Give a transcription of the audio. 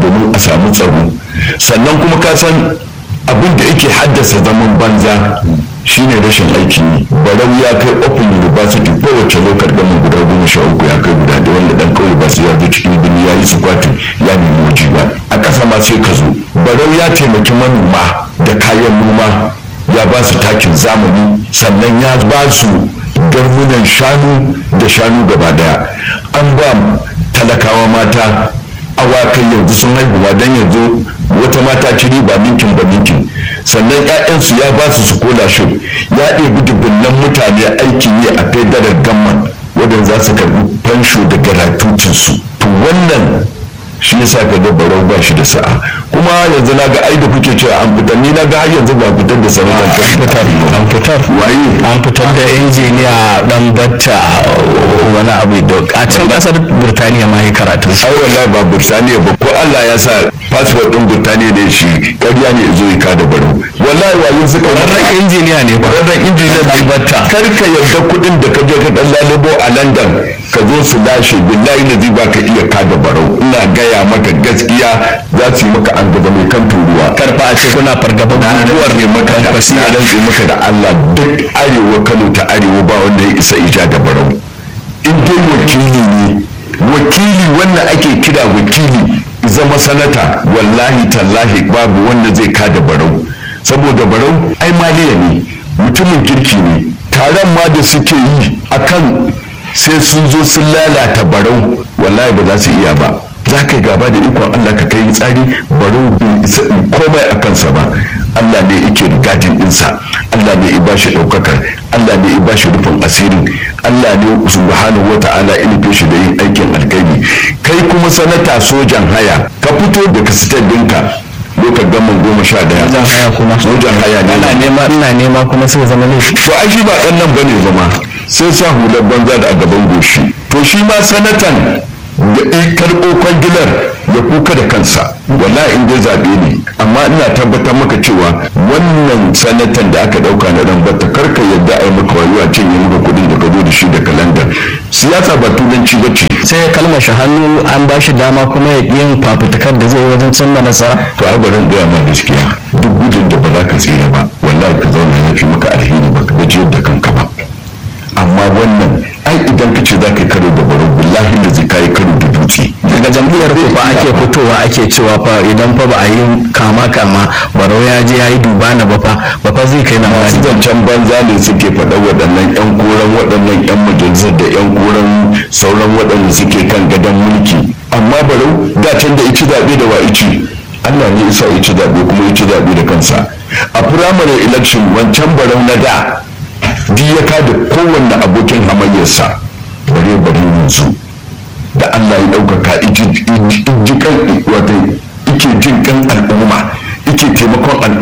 domin a samu tsaro sannan kuma ka san abin da yake haddasa zaman banza shine rashin aikin yi barau ya kai open university kowace lokar gama guda goma sha uku ya kai guda da wanda dan kawai ba su ya zo cikin birni ya yi sukwati ya nemi waje ba a ƙasa ma sai ka zo barau ya taimaki manoma da kayan noma ya ba su takin zamani sannan ya ba su garmunan shanu da shanu gaba daya an ba talakawa mata awakai yanzu sun haihuwa don yanzu wata mata ci riba ninkin ba ninkin sannan 'ya'yansu ya ba su su kola shi ya ɗebi dubunnan mutane aikin yi a kai darar gamman wadanda za su karbi fansho da garatutinsu to wannan shi yasa ka ga barau ba shi da sa'a kuma yanzu na ga ai da kuke cewa an fitar ni na ga har yanzu ba fitar da sanarwar an fitar an fitar waye an fitar da injiniya dan batta wani abu da a can kasar burtaniya ma yi karatu ai wallahi ba burtaniya ba ko Allah ya sa passport din burtaniya ne shi ƙarya ne zo yi ka da barau wallahi wayin suka wannan injiniya ne ba wannan injiniyan dan batta kar ka yarda kuɗin da ka je ka dan lalubo a London ka zo su lashe billahi na ba ka iya ka da barau ina gaya maka gaskiya za su yi maka an gaba mai kan turuwa karfa a ce kuna fargaba guguwar ne maka da na rantse maka da Allah duk arewa Kano ta arewa ba wanda ya isa ija da barau in dai wakili ne wakili wanda ake kira wakili zama sanata wallahi tallahi babu wanda zai kada barau saboda barau ai maliya ne mutumin kirki ne taron ma da suke yi akan sai sun zo sun lalata barau wallahi ba za su iya ba za ka yi gaba da ikon Allah ka kai tsari barau bai isa in komai a kansa ba Allah ne yake gadin ɗinsa Allah ne ya ba shi ɗaukakar Allah ne ya ba shi rufin asirin Allah ne subhanahu wa ta'ala ilife shi da yin aikin alkhairi kai kuma sanata sojan haya ka fito da kasitar ɗinka lokacin gaman goma sha daya Sojan haya kuma? sojan haya ne ina nema ina nema kuma sai zama laifi to ai shi ba ɗan nan bane zama sai sa hular banza da a gaban goshi to shi ma sanatan da in karɓo kwangilar ya kuka da kansa wallahi in dai zaɓe ne amma ina tabbatar maka cewa wannan sanatan da aka ɗauka na ran bata karka yadda a yi maka wayo a cinye maka kuɗin da ka zo da shi da kalandar siyasa ba turanci ba ce sai ya kalmashi hannu an ba shi dama kuma ya ƙi yin fafutukar da zai yi wajen cimma nasara to ai bari in gaya ma gaskiya duk gudun da ba za ka tsira ba wallahi ka zauna ya fi maka alheri ba ka gajiyar da kanka ba amma wannan ai idan ka ce za ka yi karo da baro billahi da zai kayi karo da dutse daga jam'iyyar ku fa ake fitowa ake cewa fa idan fa ba a yi kama kama barau ya je ya yi duba na ba fa ba fa zai kai na masu wani zancen banza ne suke faɗa waɗannan 'yan koren waɗannan 'yan majalisar da 'yan koren sauran waɗanda suke kan gadon mulki amma barau da can da ici zaɓe da wa ici Allah ne isa ici zaɓe kuma ici zaɓe da kansa a firamare election wancan barau na da duk ya kada kowanne abokin hamayyarsa bare bare yanzu da Allah ya ɗaukaka jikan wato ike jin kan al'umma ike taimakon al'umma